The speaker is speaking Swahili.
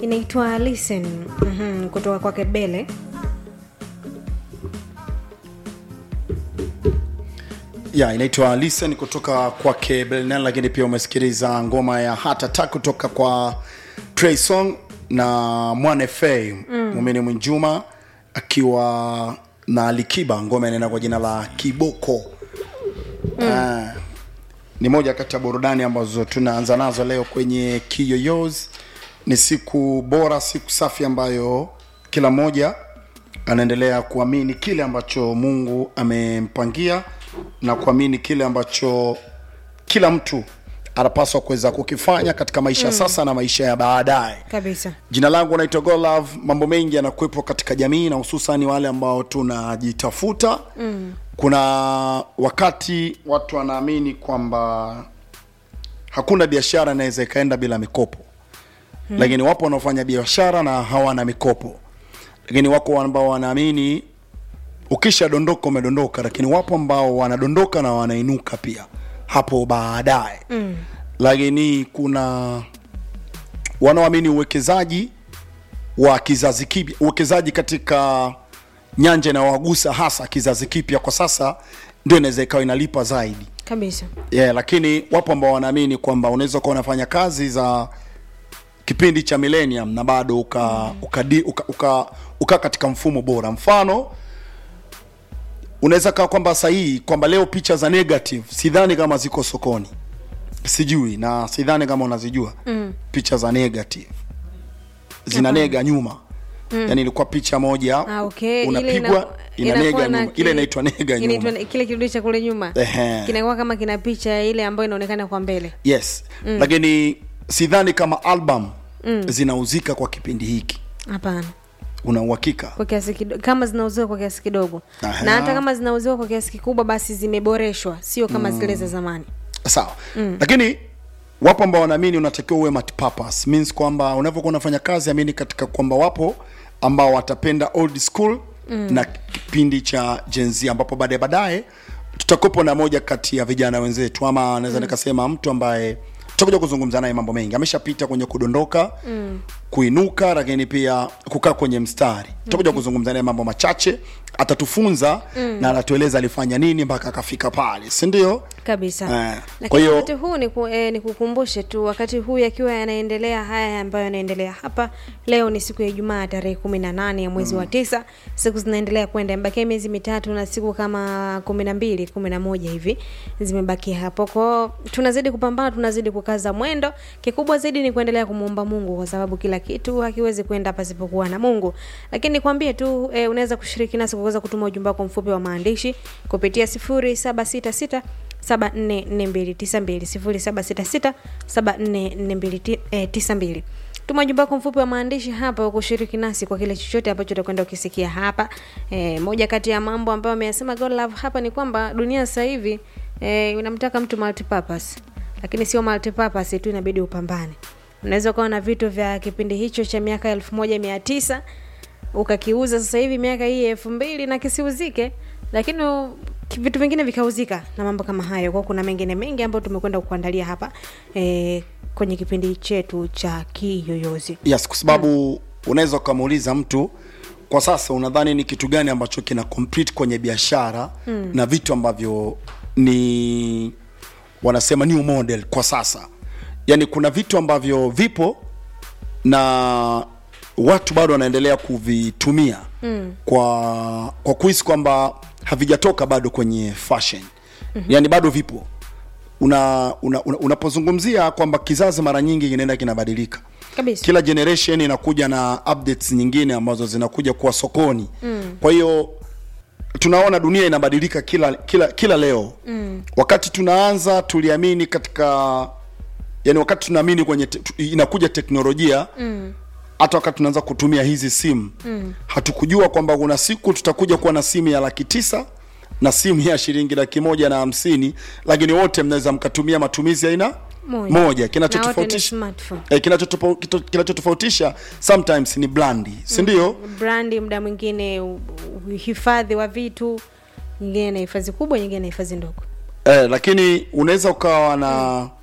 inaitwa listen mm-hmm, kutoka kwake bele ya inaitwa listen kutoka kwake belnel lakini pia umesikiliza ngoma ya Heart Attack kutoka kwa Trey Song na mwane fa mm. mumini mwinjuma akiwa na alikiba ngoma inaenda kwa jina la kiboko mm. uh, ni moja kati ya burudani ambazo tunaanza nazo leo kwenye kiyoyos ni siku bora siku safi ambayo kila mmoja anaendelea kuamini kile ambacho mungu amempangia na kuamini kile ambacho kila mtu anapaswa kuweza kukifanya katika maisha mm. sasa na maisha ya baadaye kabisa jina langu naitwa golove mambo mengi yanakuwepo katika jamii na hususan wale ambao tunajitafuta mm. kuna wakati watu wanaamini kwamba hakuna biashara inaweza ikaenda bila mikopo hmm. lakini wapo wanaofanya biashara na hawana mikopo lakini wako ambao wanaamini ukishadondoka umedondoka lakini wapo ambao wanadondoka na wanainuka pia hapo baadaye mm. lakini kuna wanaoamini uwekezaji wa kizazi kipya uwekezaji katika nyanja inayowagusa hasa kizazi kipya kwa sasa ndio inaweza ikawa inalipa zaidi kabisa yeah, lakini wapo ambao wanaamini kwamba unaweza ukawa unafanya kazi za kipindi cha millennium na bado uka, mm. uka, uka, uka, uka katika mfumo bora mfano unaweza kaa kwamba sahihi kwamba leo picha za negative sidhani kama ziko sokoni sijui na sidhani kama unazijua mm. picha za negative zina Hapana. nega nyuma mm. yani ilikuwa picha moja Ah, okay. Ile unapigwa ina, inakuwa nega na nyuma ki- ile inaitwa nega nyuma inaitwa- kile kirudi cha kule nyuma Ehe. kinakuwa kama kina picha ile ambayo inaonekana kwa mbele yes mm. lakini sidhani kama album mm. zinauzika kwa kipindi hiki hapana una uhakika kwa kiasi kidogo kama zinauziwa kwa kiasi kidogo Aha. na hata kama zinauziwa kwa kiasi kikubwa basi zimeboreshwa sio kama mm. zile za zamani sawa mm. lakini wapo ambao wanaamini unatakiwa uwe multipurpose means kwamba unavyokuwa unafanya kazi amini katika kwamba wapo ambao watapenda old school mm. na kipindi cha Gen Z ambapo baadaye baadaye tutakopo na moja kati ya vijana wenzetu ama naweza mm. nikasema mtu ambaye tutakuja kuzungumza naye mambo mengi ameshapita kwenye kudondoka mm. kuinuka lakini pia kukaa kwenye mstari tutakuja mm-hmm. kuzungumza naye mambo machache atatufunza mm. na atatueleza alifanya nini mpaka akafika pale si ndio kabisa Eh, lakini kwa hiyo- wakati huu ni, ku, eh, ni kukumbushe tu wakati huu yakiwa yanaendelea haya ambayo yanaendelea hapa leo ni siku ya ijumaa tarehe kumi na nane ya mwezi mm. wa tisa siku zinaendelea kwenda imebakia miezi mitatu na siku kama kumi na mbili kumi na moja hivi zimebakia hapo kwao tunazidi kupambana tunazidi kukaza mwendo kikubwa zaidi ni kuendelea kumwomba mungu kwa sababu kila kitu hakiwezi kwenda pasipokuwa na mungu lakini nikwambie tu eh, unaweza kushiriki nasi kwa kuweza kutuma ujumbe wako mfupi wa maandishi kupitia sifuri saba sita sita 744292 tuma ujumbe wako mfupi wa maandishi hapa wa kushiriki nasi kwa kile chochote ambacho utakwenda ukisikia hapa e, moja kati ya mambo ambayo ameyasema God Love hapa ni kwamba dunia sasa hivi e, unamtaka mtu multipurpose lakini sio multipurpose tu inabidi upambane unaweza ukawa na vitu vya kipindi hicho cha miaka elfu moja mia tisa ukakiuza sasa hivi miaka hii elfu mbili na kisiuzike lakini u- ki- vitu vingine vikauzika na mambo kama hayo kwao kuna mengine mengi ambayo tumekwenda kuandalia hapa e, kwenye kipindi chetu cha kiyoyozi yes kwa sababu mm. unaweza ukamuuliza mtu kwa sasa unadhani ni kitu gani ambacho kina complete kwenye biashara mm. na vitu ambavyo ni wanasema new model kwa sasa yaani kuna vitu ambavyo vipo na watu bado wanaendelea kuvitumia mm. kwa kwa kuhisi kwamba havijatoka bado kwenye fashion mm-hmm. yaani bado vipo una, una, una, unapozungumzia kwamba kizazi mara nyingi kinaenda kinabadilika kabisa kila generation inakuja na updates nyingine ambazo zinakuja kuwa sokoni mm. kwa hiyo tunaona dunia inabadilika kila kila kila leo mm. wakati tunaanza tuliamini katika yani wakati tunaamini kwenye te, tu- inakuja teknolojia mm hata wakati tunaanza kutumia hizi simu mm. hatukujua kwamba kuna siku tutakuja kuwa na simu ya laki tisa na simu ya shilingi laki moja na hamsini lakini wote mnaweza mkatumia matumizi ya aina Moja. moja Na wote ni kinachotofautisha smartphone. eh, kinachotopo- kito- kinachotofautisha sometimes ni blandi si ndio brandi muda mwingine u- u- uhifadhi wa vitu nyingine na hifadhi kubwa nyingine na hifadhi ndogo eh, lakini unaweza ukawa na